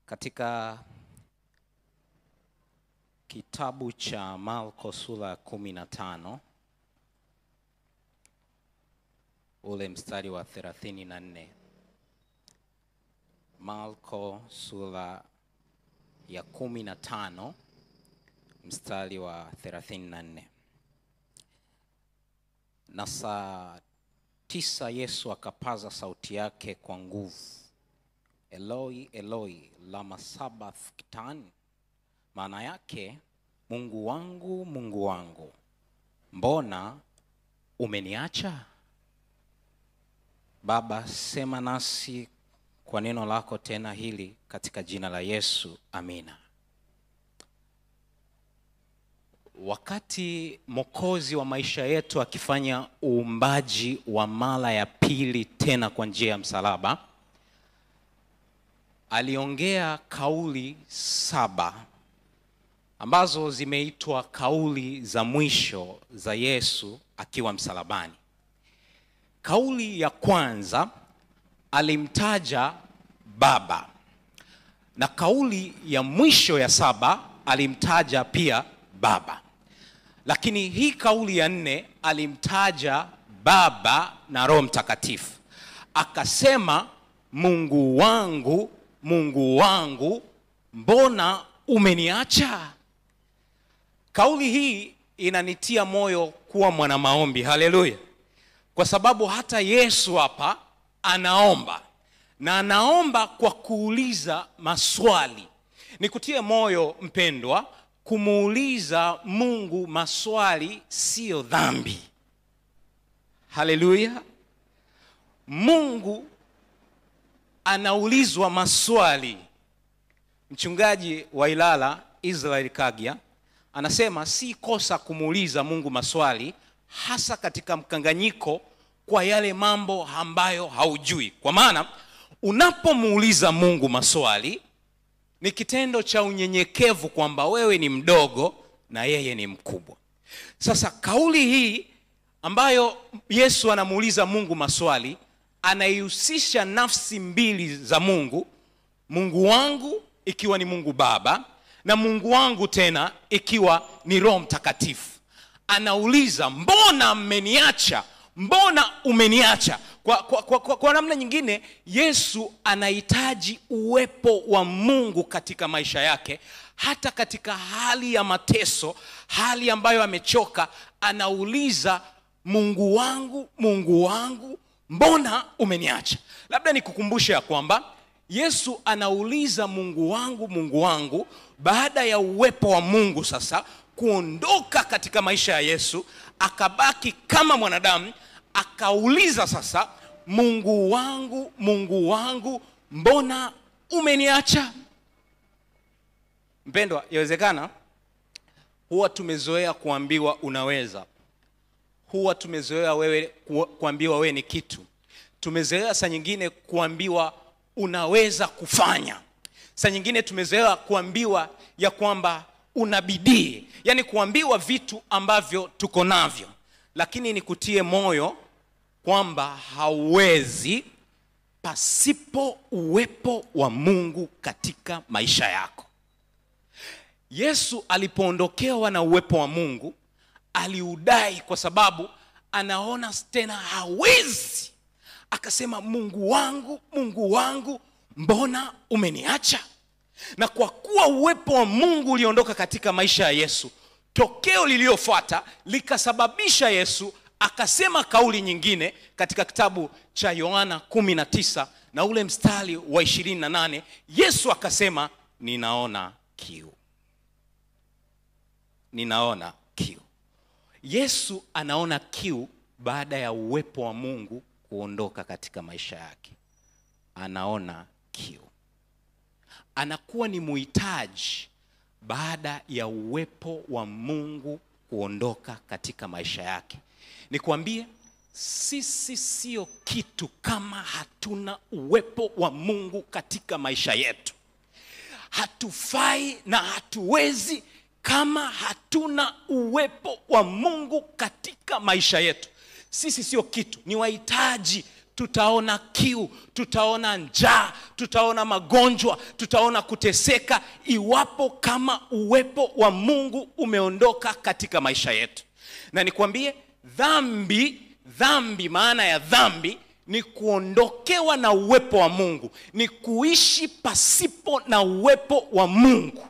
Katika kitabu cha Marko sura ya kumi na tano ule mstari wa thelathini na nne Marko sura ya kumi na tano mstari wa thelathini na nne na saa tisa Yesu akapaza sauti yake kwa nguvu, Eloi Eloi lama sabakthani, maana yake Mungu wangu Mungu wangu, mbona umeniacha? Baba, sema nasi kwa neno lako tena hili katika jina la Yesu, amina. Wakati Mwokozi wa maisha yetu akifanya uumbaji wa mara ya pili tena kwa njia ya msalaba, aliongea kauli saba ambazo zimeitwa kauli za mwisho za Yesu akiwa msalabani. Kauli ya kwanza alimtaja Baba, na kauli ya mwisho ya saba alimtaja pia Baba, lakini hii kauli ya nne alimtaja Baba na Roho Mtakatifu, akasema Mungu wangu, Mungu wangu, mbona umeniacha? Kauli hii inanitia moyo kuwa mwana maombi. Haleluya! Kwa sababu hata Yesu hapa anaomba na anaomba kwa kuuliza maswali. Nikutie moyo mpendwa, kumuuliza Mungu maswali siyo dhambi. Haleluya! Mungu anaulizwa maswali. Mchungaji wa Ilala Israel Kagya anasema si kosa kumuuliza Mungu maswali, hasa katika mkanganyiko kwa yale mambo ambayo haujui. Kwa maana unapomuuliza Mungu maswali ni kitendo cha unyenyekevu kwamba wewe ni mdogo na yeye ni mkubwa. Sasa kauli hii ambayo Yesu anamuuliza Mungu maswali, anaihusisha nafsi mbili za Mungu, Mungu wangu ikiwa ni Mungu Baba na Mungu wangu tena ikiwa ni Roho Mtakatifu. Anauliza, mbona mmeniacha? Mbona umeniacha? Kwa, kwa, kwa, kwa, kwa namna nyingine, Yesu anahitaji uwepo wa Mungu katika maisha yake, hata katika hali ya mateso, hali ambayo amechoka, anauliza Mungu wangu, Mungu wangu, mbona umeniacha? Labda nikukumbushe ya kwamba Yesu anauliza Mungu wangu, Mungu wangu, baada ya uwepo wa Mungu sasa kuondoka katika maisha ya Yesu, akabaki kama mwanadamu, akauliza sasa, Mungu wangu, Mungu wangu, mbona umeniacha? Mpendwa, yawezekana huwa tumezoea kuambiwa unaweza, huwa tumezoea wewe kuambiwa wewe ni kitu, tumezoea saa nyingine kuambiwa unaweza kufanya. Saa nyingine tumezoea kuambiwa ya kwamba una bidii, yaani kuambiwa vitu ambavyo tuko navyo, lakini nikutie moyo kwamba hauwezi pasipo uwepo wa Mungu katika maisha yako. Yesu alipoondokewa na uwepo wa Mungu aliudai kwa sababu anaona tena hawezi akasema Mungu wangu, Mungu wangu, mbona umeniacha? Na kwa kuwa uwepo wa Mungu uliondoka katika maisha ya Yesu, tokeo lililofuata likasababisha Yesu akasema kauli nyingine katika kitabu cha Yohana 19 na ule mstari wa 28, Yesu akasema ninaona kiu, ninaona kiu. Yesu anaona kiu baada ya uwepo wa Mungu kuondoka katika maisha yake, anaona kiu, anakuwa ni muhitaji baada ya uwepo wa Mungu kuondoka katika maisha yake. Nikwambie, sisi sio kitu kama hatuna uwepo wa Mungu katika maisha yetu. Hatufai na hatuwezi kama hatuna uwepo wa Mungu katika maisha yetu. Sisi sio kitu, ni wahitaji tutaona kiu tutaona njaa tutaona magonjwa tutaona kuteseka iwapo kama uwepo wa mungu umeondoka katika maisha yetu na nikwambie dhambi dhambi maana ya dhambi ni kuondokewa na uwepo wa mungu ni kuishi pasipo na uwepo wa mungu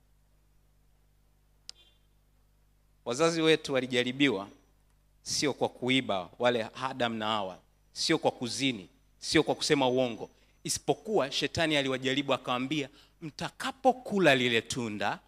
wazazi wetu walijaribiwa sio kwa kuiba wale adam na hawa sio kwa kuzini sio kwa kusema uongo isipokuwa shetani aliwajaribu akawambia mtakapokula lile tunda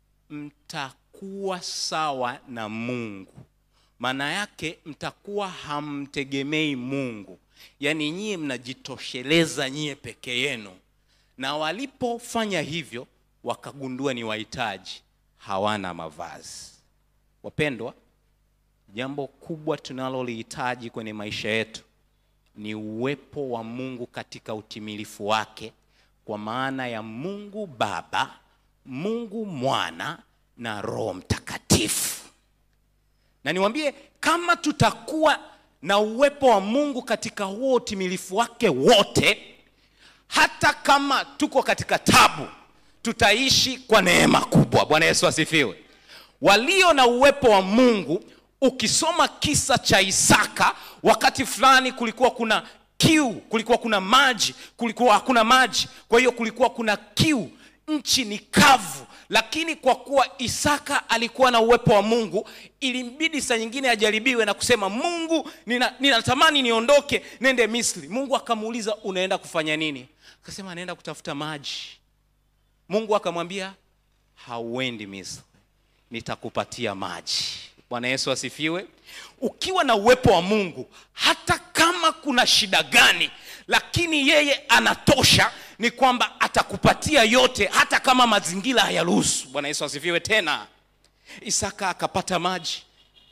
mtakuwa sawa na mungu maana yake mtakuwa hamtegemei mungu yaani nyie mnajitosheleza nyie peke yenu na walipofanya hivyo wakagundua ni wahitaji hawana mavazi wapendwa jambo kubwa tunalolihitaji kwenye maisha yetu ni uwepo wa mungu katika utimilifu wake kwa maana ya mungu baba mungu mwana na roho mtakatifu na niwambie kama tutakuwa na uwepo wa mungu katika huo utimilifu wake wote hata kama tuko katika tabu tutaishi kwa neema kubwa bwana yesu asifiwe walio na uwepo wa mungu ukisoma kisa cha isaka wakati fulani kulikuwa kuna kiu kulikuwa kuna maji kulikuwa hakuna maji kwa hiyo kulikuwa kuna kiu nchi ni kavu lakini kwa kuwa isaka alikuwa na uwepo wa mungu ilimbidi saa nyingine ajaribiwe na kusema mungu nina- ninatamani niondoke nende misri mungu akamuuliza unaenda kufanya nini akasema anaenda kutafuta maji mungu akamwambia hauendi misri nitakupatia maji bwana yesu asifiwe ukiwa na uwepo wa mungu hata kama kuna shida gani lakini yeye anatosha ni kwamba atakupatia yote hata kama mazingira hayaruhusu bwana yesu asifiwe tena isaka akapata maji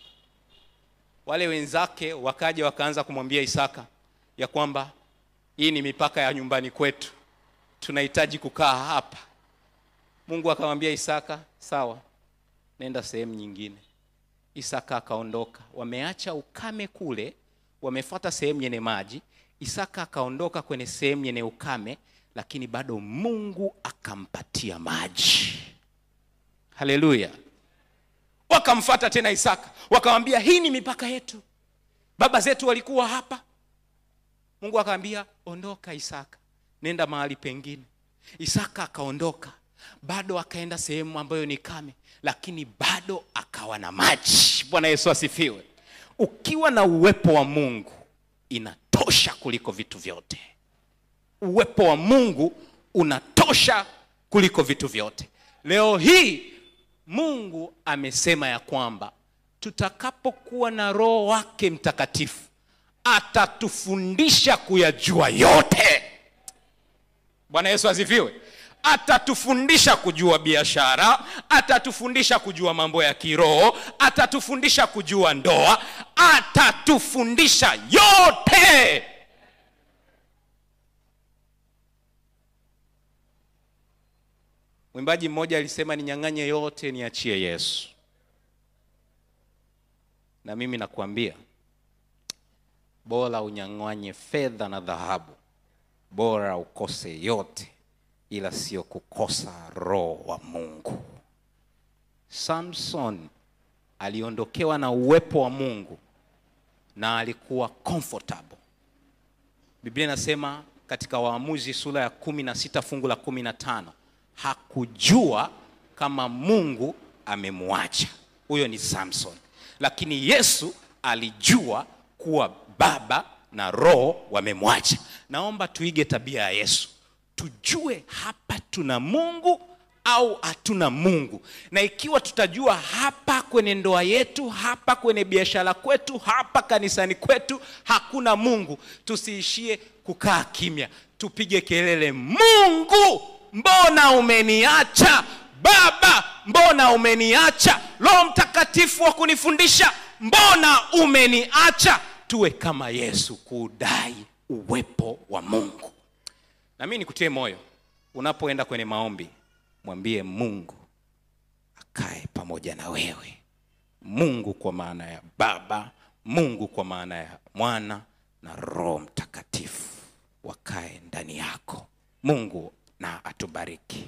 wale wenzake wakaja wakaanza kumwambia isaka ya kwamba hii ni mipaka ya nyumbani kwetu tunahitaji kukaa hapa mungu akamwambia isaka sawa nenda sehemu nyingine isaka akaondoka wameacha ukame kule wamefata sehemu yenye maji isaka akaondoka kwenye sehemu yenye ukame lakini bado mungu akampatia maji haleluya wakamfata tena isaka wakamwambia hii ni mipaka yetu baba zetu walikuwa hapa mungu akamwambia ondoka isaka nenda mahali pengine isaka akaondoka bado akaenda sehemu ambayo ni kame lakini bado akawa na maji bwana yesu asifiwe ukiwa na uwepo wa mungu inatosha kuliko vitu vyote uwepo wa mungu unatosha kuliko vitu vyote leo hii mungu amesema ya kwamba tutakapokuwa na roho wake mtakatifu atatufundisha kuyajua yote bwana yesu asifiwe atatufundisha kujua biashara atatufundisha kujua mambo ya kiroho atatufundisha kujua ndoa atatufundisha yote mwimbaji mmoja alisema ninyang'anye yote niachie yesu na mimi nakuambia bora unyang'anye fedha na dhahabu bora ukose yote ila sio kukosa roho wa mungu samson aliondokewa na uwepo wa mungu na alikuwa comfortable biblia inasema katika waamuzi sura ya kumi na sita fungu la kumi na tano hakujua kama mungu amemwacha huyo ni samson lakini yesu alijua kuwa baba na roho wamemwacha naomba tuige tabia ya yesu tujue hapa tuna mungu au hatuna mungu na ikiwa tutajua hapa kwenye ndoa yetu hapa kwenye biashara kwetu hapa kanisani kwetu hakuna mungu tusiishie kukaa kimya tupige kelele mungu mbona umeniacha baba mbona umeniacha roho mtakatifu wa kunifundisha mbona umeniacha tuwe kama yesu kudai uwepo wa mungu na mimi nikutie moyo unapoenda kwenye maombi mwambie mungu akae pamoja na wewe mungu kwa maana ya baba mungu kwa maana ya mwana na roho mtakatifu wakae ndani yako mungu na atubariki